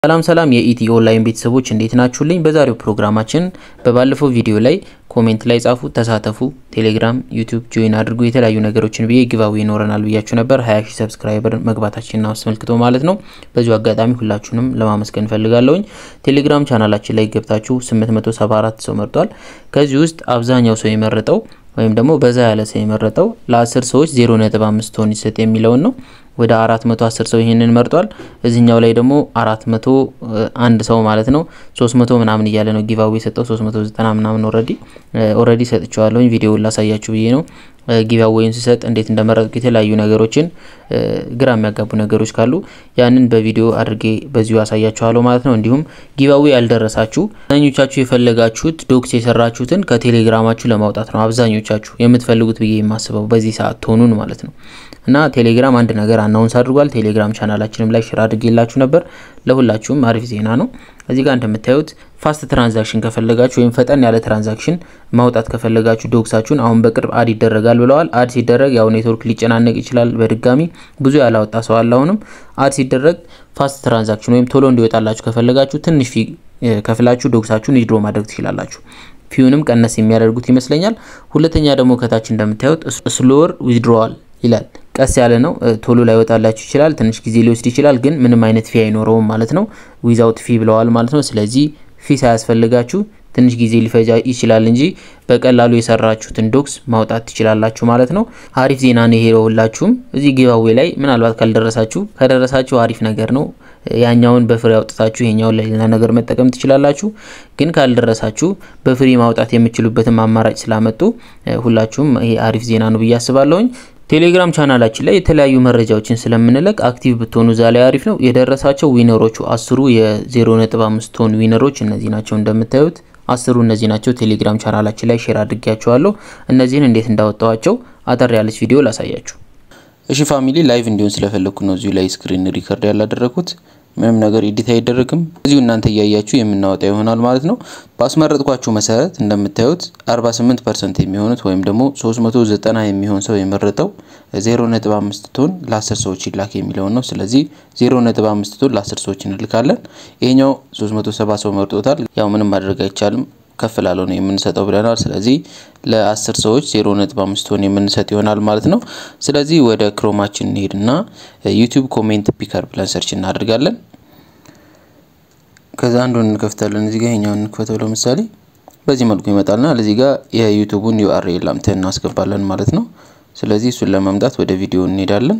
ሰላም ሰላም የኢቲ ኦንላይን ቤተሰቦች እንዴት ናችሁልኝ? በዛሬው ፕሮግራማችን በባለፈው ቪዲዮ ላይ ኮሜንት ላይ ጻፉ፣ ተሳተፉ፣ ቴሌግራም፣ ዩቲዩብ ጆይን አድርጉ የተለያዩ ነገሮችን ብዬ ጊቫዌ ይኖረናል ብያችሁ ነበር። 20 ሺህ ሰብስክራይበር መግባታችንን አስመልክቶ ማለት ነው። በዚሁ አጋጣሚ ሁላችሁንም ለማመስገን ፈልጋለሁኝ። ቴሌግራም ቻናላችን ላይ ገብታችሁ 874 ሰው መርጧል። ከዚህ ውስጥ አብዛኛው ሰው የመረጠው ወይም ደግሞ በዛ ያለ ሰው የመረጠው ለ10 ሰዎች 0.5 ቶን ይሰጥ የሚለውን ነው። ወደ 410 ሰው ይሄንን መርጧል። እዚህኛው ላይ ደግሞ 401 ሰው ማለት ነው 300 ምናምን እያለ ነው ጊቫዌ የሰጠው 390 ምናምን ኦልሬዲ ኦልሬዲ ሰጥቼዋለሁኝ። ቪዲዮውን ላሳያችሁ ብዬ ነው ጊቫዌውን ሲሰጥ እንዴት እንደመረጥኩ የተለያዩ ነገሮችን ግራ የሚያጋቡ ነገሮች ካሉ ያንን በቪዲዮ አድርጌ በዚሁ አሳያችኋለሁ ማለት ነው። እንዲሁም ጊቫዌ ያልደረሳችሁ አብዛኞቻችሁ የፈለጋችሁት ዶክስ የሰራችሁትን ከቴሌግራማችሁ ለማውጣት ነው አብዛኞቻችሁ የምትፈልጉት ብዬ የማስበው በዚህ ሰዓት ትሆኑን ማለት ነው። እና ቴሌግራም አንድ ነገር አናውንስ አድርጓል። ቴሌግራም ቻናላችንም ላይ ሽር አድርጌላችሁ ነበር። ለሁላችሁም አሪፍ ዜና ነው። እዚህ ጋር እንደምታዩት ፋስት ትራንዛክሽን ከፈለጋችሁ ወይም ፈጠን ያለ ትራንዛክሽን ማውጣት ከፈለጋችሁ ዶክሳችሁን አሁን በቅርብ አድ ይደረጋል ብለዋል። አድ ሲደረግ ያው ኔትወርክ ሊጨናነቅ ይችላል። በድጋሚ ብዙ ያላወጣ ሰው አለ። አሁንም አድ ሲደረግ ፋስት ትራንዛክሽን ወይም ቶሎ እንዲወጣላችሁ ከፈለጋችሁ ትንሽ ፊ ከፍላችሁ ዶክሳችሁን ዊዝድሮ ማድረግ ትችላላችሁ። ፊውንም ቀነስ የሚያደርጉት ይመስለኛል። ሁለተኛ ደግሞ ከታች እንደምታዩት ስሎወር ዊዝድሮዋል ይላል። ቀስ ያለ ነው። ቶሎ ላይወጣላችሁ ይችላል። ትንሽ ጊዜ ሊወስድ ይችላል። ግን ምንም አይነት ፊ አይኖረውም ማለት ነው። ዊዛውት ፊ ብለዋል ማለት ነው። ስለዚህ ፊ ሳያስፈልጋችሁ ትንሽ ጊዜ ሊፈጃ ይችላል እንጂ በቀላሉ የሰራችሁትን ዶክስ ማውጣት ትችላላችሁ ማለት ነው። አሪፍ ዜና ነው ይሄ ሁላችሁም። እዚህ ጊቫዌ ላይ ምናልባት ካልደረሳችሁ ከደረሳችሁ አሪፍ ነገር ነው። ያኛውን በፍሬ አውጥታችሁ ይሄኛውን ለሌላ ነገር መጠቀም ትችላላችሁ። ግን ካልደረሳችሁ በፍሬ ማውጣት የምችሉበትን አማራጭ ስላመጡ ሁላችሁም ይሄ አሪፍ ዜና ነው ብዬ አስባለሁኝ። ቴሌግራም ቻናላችን ላይ የተለያዩ መረጃዎችን ስለምንለቅ አክቲቭ ብትሆኑ እዛ ላይ አሪፍ ነው። የደረሳቸው ዊነሮቹ አስሩ የ0.5 ቶን ዊነሮች እነዚህ ናቸው እንደምታዩት አስሩ እነዚህ ናቸው። ቴሌግራም ቻናላችን ላይ ሼር አድርጌያቸዋለሁ። እነዚህን እንዴት እንዳወጣዋቸው አጠር ያለች ቪዲዮ ላሳያችሁ። እሺ ፋሚሊ ላይቭ እንዲሆን ስለፈለግኩ ነው እዚሁ ላይ ስክሪን ሪከርድ ያላደረኩት። ምንም ነገር ኤዲት አይደረግም። እዚሁ እናንተ እያያችሁ የምናወጣ ይሆናል ማለት ነው። ባስመረጥኳችሁ መሰረት እንደምታዩት 48 ፐርሰንት የሚሆኑት ወይም ደግሞ 390 የሚሆን ሰው የመረጠው 0.5 ቶን ለ10 ሰዎች ይላክ የሚለውን ነው። ስለዚህ 0.5 ቶን ለ10 ሰዎች እንልካለን። ይሄኛው 370 ሰው መርጦታል። ያው ምንም ማድረግ አይቻልም ከፍ ላለው ነው የምንሰጠው ብለናል። ስለዚህ ለ10 ሰዎች 0.5 ቶን የምንሰጥ ይሆናል ማለት ነው። ስለዚህ ወደ ክሮማችን እንሄድና ዩቲዩብ ኮሜንት ፒከር ብለን ሰርች እናደርጋለን። ከዛ አንዱን እንከፍታለን። እዚህ ጋር ይሄኛውን እንክፈተው። ለምሳሌ በዚህ መልኩ ይመጣልና ለዚህ ጋር የዩቲዩቡን ዩአርኤል አምተን እናስገባለን ማለት ነው። ስለዚህ እሱን ለማምጣት ወደ ቪዲዮ እንሄዳለን።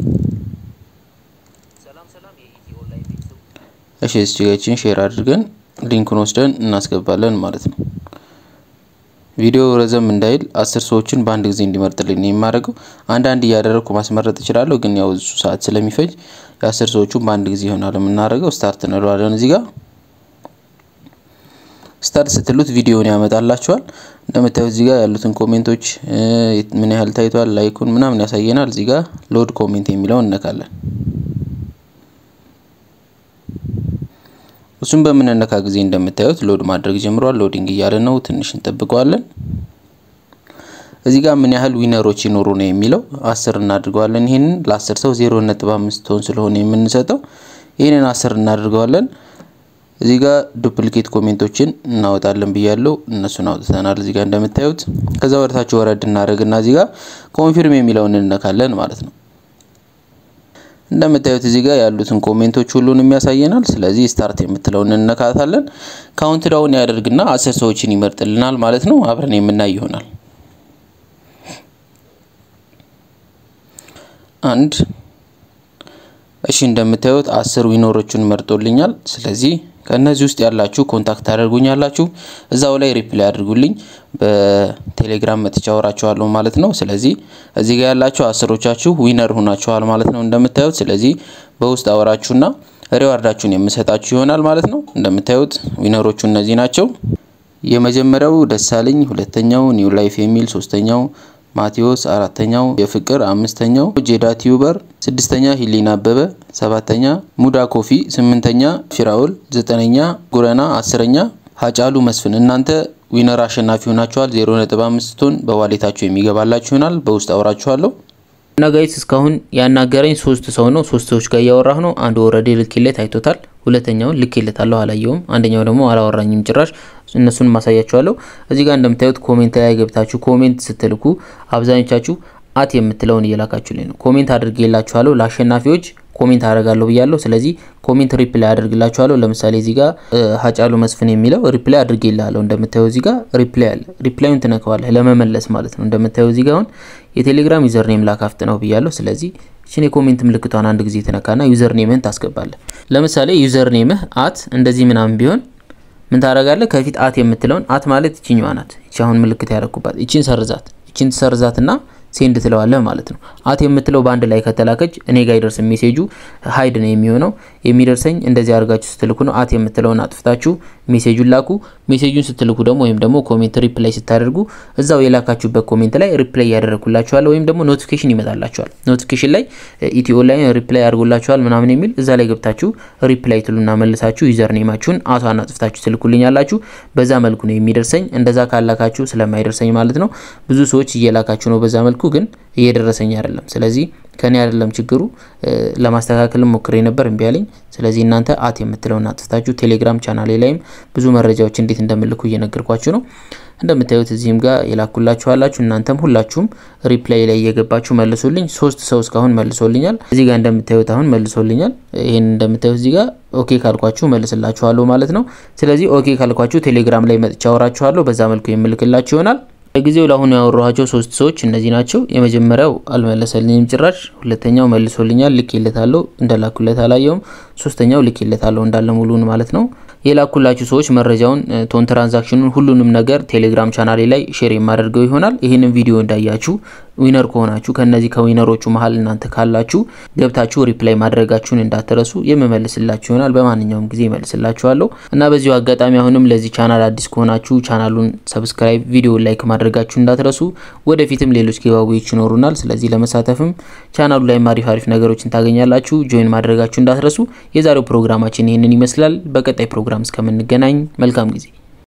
እሺ እዚጋችን ሼር አድርገን ሊንኩን ወስደን እናስገባለን ማለት ነው። ቪዲዮ ረዘም እንዳይል አስር ሰዎችን በአንድ ጊዜ እንዲመርጥልኝ ነው የማደርገው። አንዳንድ እያደረግኩ ማስመረጥ እችላለሁ፣ ግን ያው እሱ ሰዓት ስለሚፈጅ የአስር ሰዎቹን በአንድ ጊዜ ይሆናል የምናደርገው። ስታርት እንለዋለን። እዚህ ጋር ስታርት ስትሉት ቪዲዮን ያመጣላችኋል። እንደምታዩት እዚህ ጋር ያሉትን ኮሜንቶች ምን ያህል ታይቷል፣ ላይኩን ምናምን ያሳየናል። እዚህ ጋር ሎድ ኮሜንት የሚለውን እነካለን። እሱም በምንነካ ጊዜ እንደምታዩት ሎድ ማድረግ ጀምሯል። ሎዲንግ እያለ ነው። ትንሽ እንጠብቀዋለን። እዚህ ጋር ምን ያህል ዊነሮች ይኖሩ ነው የሚለው አስር እናድርገዋለን። ይህንን ለአስር ሰው ዜሮ ነጥብ አምስት ቶን ስለሆነ የምንሰጠው ይህንን አስር እናድርገዋለን። እዚህ ጋር ዱፕሊኬት ኮሜንቶችን እናወጣለን ብያለሁ። እነሱን አውጥተናል እዚህ ጋር እንደምታዩት። ከዛ ወደታችሁ ወረድ እናደርግና እዚህ ጋር ኮንፊርም የሚለውን እንነካለን ማለት ነው። እንደምታዩት እዚህ ጋር ያሉትን ኮሜንቶች ሁሉንም ያሳየናል። ስለዚህ ስታርት የምትለውን እንነካታለን። ካውንት ዳውን ያደርግና አስር ሰዎችን ይመርጥልናል ማለት ነው። አብረን የምናይ ይሆናል። አንድ እሺ፣ እንደምታዩት አስር ዊኖሮችን መርጦልኛል። ስለዚህ ከእነዚህ ውስጥ ያላችሁ ኮንታክት ታደርጉኛላችሁ። እዛው ላይ ሪፕላይ አድርጉልኝ። በቴሌግራም መጥቻ አወራችኋለሁ ማለት ነው። ስለዚህ እዚህ ጋር ያላችሁ አስሮቻችሁ ዊነር ሆናችኋል ማለት ነው እንደምታዩት። ስለዚህ በውስጥ አወራችሁና ሪዋርዳችሁን የምሰጣችሁ ይሆናል ማለት ነው። እንደምታዩት ዊነሮቹ እነዚህ ናቸው። የመጀመሪያው ደሳለኝ፣ ሁለተኛው ኒው ላይፍ የሚል ሶስተኛው ማቴዎስ አራተኛው የፍቅር አምስተኛው ጄዳ ቲዩበር ስድስተኛ ሂሊና አበበ ሰባተኛ ሙዳ ኮፊ ስምንተኛ ፊራውል ዘጠነኛ ጉረና አስረኛ ሀጫሉ መስፍን እናንተ ዊነር አሸናፊ ሆናችኋል። 0.5 ቶን በዋሌታችሁ የሚገባላችሁ ይሆናል። በውስጥ አውራችኋለሁ። እና ጋይስ እስካሁን ያናገረኝ ሶስት ሰው ነው። ሶስት ሰዎች ጋር እያወራህ ነው። አንዱ ኦልሬዲ ልኬለት አይቶታል። ሁለተኛውን ልኬለታለሁ አላየውም። አንደኛው ደግሞ አላወራኝም ጭራሽ። እነሱን ማሳያችኋለሁ። እዚህ ጋር እንደምታዩት ኮሜንት ላይ ገብታችሁ ኮሜንት ስትልኩ አብዛኞቻችሁ አት የምትለውን እየላካችሁልኝ ነው። ኮሜንት አድርጌላችኋለሁ ለአሸናፊዎች ኮሜንት አደርጋለሁ ብያለሁ። ስለዚህ ኮሜንት ሪፕላይ አድርግላችኋለሁ። ለምሳሌ እዚህ ጋር ሀጫሉ መስፍን የሚለው ሪፕላይ አድርጌላለሁ። እንደምታየው እዚህ ጋር ሪፕላይ አለ። ሪፕላዩን ትነካዋለህ ለመመለስ ማለት ነው። እንደምታየው እዚህ ጋር አሁን የቴሌግራም ዩዘር ኔም ላካፍት ነው ብያለሁ። ስለዚህ እቺን የኮሜንት ምልክቷን አንድ ጊዜ ትነካና ዩዘር ኔምህን ታስገባለህ። ለምሳሌ ዩዘር ኔምህ አት እንደዚህ ምናምን ቢሆን ምን ታደርጋለህ? ከፊት አት የምትለውን አት ማለት ይችኛዋ ናት። ይቺ አሁን ምልክት ያደረኩባት ይቺን ሰርዛት። ይቺን ትሰርዛትና ሴንድ ትለዋለህ ማለት ነው። አት የምትለው በአንድ ላይ ከተላከች እኔ ጋር ይደርስ ሜሴጁ ሀይድ ነው የሚሆነው። የሚደርሰኝ እንደዚህ አድርጋችሁ ስትልኩ ነው። አት የምትለውን አጥፍታችሁ ሜሴጁን ላኩ። ሜሴጁን ስትልኩ ደግሞ ወይም ደግሞ ኮሜንት ሪፕላይ ስታደርጉ እዛው የላካችሁበት ኮሜንት ላይ ሪፕላይ ያደረግኩላችኋል ወይም ደግሞ ኖቲፊኬሽን ይመጣላችኋል። ኖቲፊኬሽን ላይ ኢትዮ ላይ ሪፕላይ አድርጎላችኋል ምናምን የሚል እዛ ላይ ገብታችሁ ሪፕላይ ትሉና መልሳችሁ ዩዘር ኔማችሁን አቷን አጥፍታችሁ ትልኩልኛላችሁ። በዛ መልኩ ነው የሚደርሰኝ። እንደዛ ካላካችሁ ስለማይደርሰኝ ማለት ነው። ብዙ ሰዎች እየላካችሁ ነው በዛ መልኩ ግን እየደረሰኝ አይደለም። ስለዚህ ከኔ አይደለም ችግሩ። ለማስተካከልም ሞክሬ ነበር እምቢ አለኝ። ስለዚህ እናንተ አት የምትለውን አጥፍታችሁ ቴሌግራም ቻናሌ ላይም ብዙ መረጃዎች እንዴት እንደምልኩ እየነገርኳችሁ ነው። እንደምታዩት እዚህም ጋር የላኩላችሁ አላችሁ። እናንተም ሁላችሁም ሪፕላይ ላይ እየገባችሁ መልሶልኝ። ሶስት ሰው እስካሁን መልሶልኛል። እዚህ ጋር እንደምታዩት አሁን መልሶልኛል። ይሄን እንደምታዩት እዚህ ጋር ኦኬ ካልኳችሁ መልስላችኋለሁ ማለት ነው። ስለዚህ ኦኬ ካልኳችሁ ቴሌግራም ላይ መጥቻ አወራችኋለሁ። በዛ መልኩ የምልክላችሁ ይሆናል። ለጊዜው ለአሁኑ ያወራኋቸው ሶስት ሰዎች እነዚህ ናቸው። የመጀመሪያው አልመለሰልኝም ጭራሽ። ሁለተኛው መልሶልኛል፣ ልኬለታለሁ እንደላኩለት አላየውም። ሶስተኛው ልኬለታለሁ እንዳለ ሙሉን ማለት ነው። የላኩላችሁ ሰዎች መረጃውን ቶን ትራንዛክሽኑን ሁሉንም ነገር ቴሌግራም ቻናሌ ላይ ሼር የማደርገው ይሆናል። ይህንን ቪዲዮ እንዳያችሁ ዊነር ከሆናችሁ ከነዚህ ከዊነሮቹ መሀል እናንተ ካላችሁ ገብታችሁ ሪፕላይ ማድረጋችሁን እንዳትረሱ። የምመልስላችሁ ይሆናል። በማንኛውም ጊዜ ይመልስላችኋለሁ እና በዚሁ አጋጣሚ አሁንም ለዚህ ቻናል አዲስ ከሆናችሁ ቻናሉን ሰብስክራይብ፣ ቪዲዮ ላይክ ማድረጋችሁ እንዳትረሱ። ወደፊትም ሌሎች ጊቫዌዎች ይኖሩናል። ስለዚህ ለመሳተፍም ቻናሉ ላይ አሪፍ አሪፍ ነገሮችን ታገኛላችሁ። ጆይን ማድረጋችሁ እንዳትረሱ። የዛሬው ፕሮግራማችን ይህንን ይመስላል። በቀጣይ ፕሮግራም እስከምንገናኝ መልካም ጊዜ